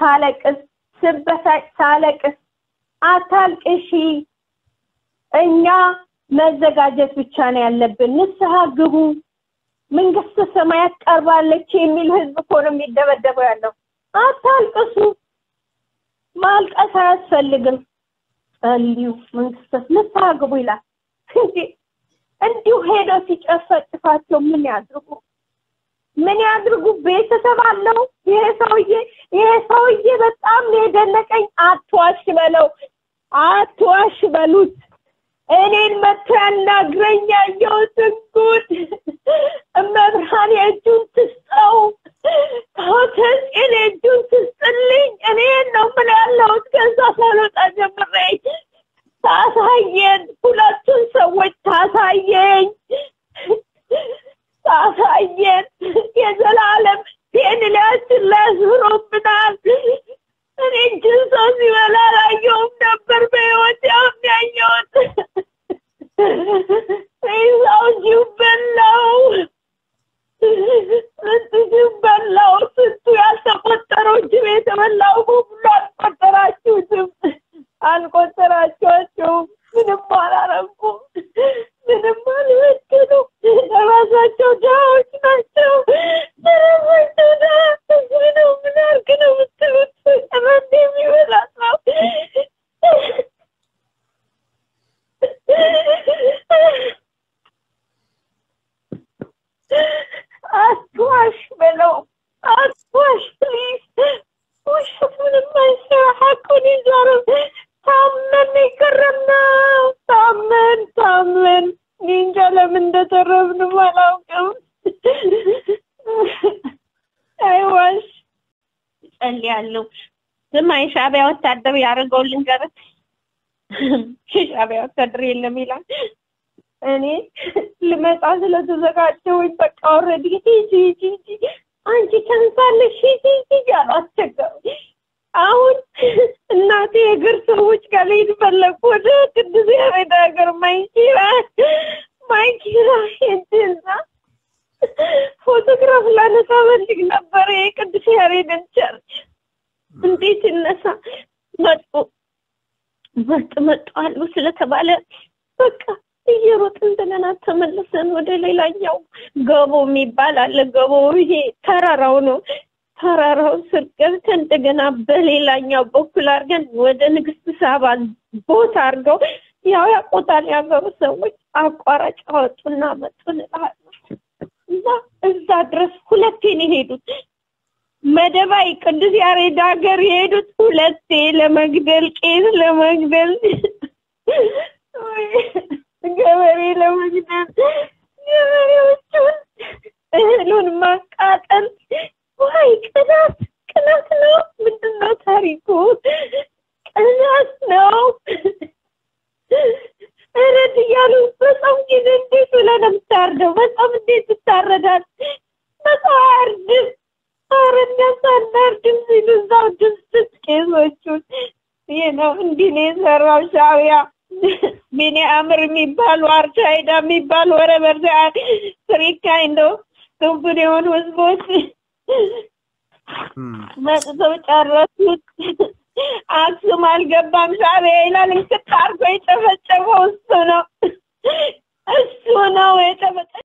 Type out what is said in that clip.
ሳለቅስ ስበሳጭ ሳለቅስ አታልቅሺ፣ እኛ መዘጋጀት ብቻ ነው ያለብን፣ ንስሐ ግቡ፣ መንግስተ ሰማያት ቀርባለች የሚል ህዝብ እኮ ነው የሚደበደበው ያለው። አታልቅሱ፣ ማልቀስ አያስፈልግም። ጸልዩ፣ መንግስተ ንስሐ ግቡ ይላል እንጂ እንዲሁ ሄደው ሲጨፈጭፋቸው ምን ያድርጉ? ምን ያድርጉ? ቤተሰብ አለው ይሄ ሰውዬ። ይሄ ሰውዬ በጣም ነው የደነቀኝ። አትዋሽ በለው፣ አትዋሽ በሉት። እኔን መጥቶ ያናግረኝ ያየሁትን ጉድ እመብርሃን የእጁን ትስጠው፣ ታወተጽን የእጁን ትስጥልኝ። እኔን ነው ምን ያለሁት ከዛ ሳልወጣ ጀምሬ ታሳየን፣ ሁለቱን ሰዎች ታሳየኝ ታሳየን። የዘላለም ቴንሊያችን ላይ አስፍሮብናል። እኔ እጅን ሰው ሲበላ አላየሁም ነበር በህይወት ያሁን ያየሁት። ሰው ጅብ በላው፣ ስንቱ ጅብ በላው፣ ስንቱ ያልተቆጠረው ጅብ የተበላው ሁሉ አልቆጠራችሁትም፣ አልቆጠራችኋቸውም። ምንም አላረጉም፣ ምንም አልበደሉም። ለራሳቸው ድሃዎች ናቸው። ለራሳቸው ድሃ ነው። ምን አድርግ ነው የምትሉት? ቀመንድ የሚበላ ሰው አትዋሽ በለው፣ አትዋሽ ፕሊዝ። ውሸት ምንም አይሰራ። ሀቁን ይዛረብ ታመን የከረምነው ታመን ታመን እኔ እንጃ ለምን እንደተረፍንም አላውቅም። አይዋሽ እጸልያለሁ። ስማኝ ሻዕቢያ ወታደር ያደረገው ልንገርህ። ሻዕቢያ ወታደር የለም ይላል። እኔ ልመጣ ስለተዘጋጀሁኝ በቃ ኦልሬዲ ሂጂ ሂጂ ሂጂ አንቺ ተንሳለሽ ሂጂ ሂጂ እያሉ አስቸገሩ። አሁን እናቴ የእግር ሰዎች ጋር ልሄድ ፈለግኩ። ወደ ቅዱስ ያሬድ ሀገር ማይኪራ ማይኪራ ሄድና ፎቶግራፍ ላነሳ ፈልግ ነበረ የቅዱስ ያሬድን ቸርች። እንዴት እነሳ መጡ መጡ መጡ አሉ ስለተባለ በቃ እየሮጥ እንደገና ተመልሰን ወደ ሌላኛው ገቦ የሚባል አለ። ገቦ ይሄ ተራራው ነው። ተራራው ስር ገብተን እንደገና በሌላኛው በኩል አድርገን ወደ ንግስት ሳባ ቦታ አድርገው ያው ያቆጣል ያገሩ ሰዎች አቋራጭ አወጡና መጡን እልሃለሁ። እና እዛ ድረስ ሁለቴ ነው የሄዱት። መደባይ ቅዱስ ያሬድ ሀገር የሄዱት ሁለቴ ለመግደል ቄስ ለመግደል ገበሬ ለመግደል ገበሬዎቹን እህሉን ማቃጠል ዋይ ቅናት ቅናት ነው። ምንድን ነው ታሪኩ? ቅናት ነው። እረድ እያሉ በጣም ጊዜ እንዴት ብለህ ነው የምታርደው? በጣም እንዴት ይታረዳል? በሰው አያርድም። ኧረ እኛስ አናርድም ሲሉ እዛው ድምፅት ቄሶቹን ይህ ነው እንዲህ ነው የሰራው ሻዕቢያ። ቢኒያምር የሚባሉ አርቻይዳ የሚባሉ ወረበር ፍሪካ እንደው ስንፍን የሆኑ ህዝቦች መጥተው ጨረሱት። አክሱም አልገባም ሻዕቢያ ይላል። እንክት አድርጎ የጨፈጨፈው እሱ ነው እሱ ነው የጨፈጨ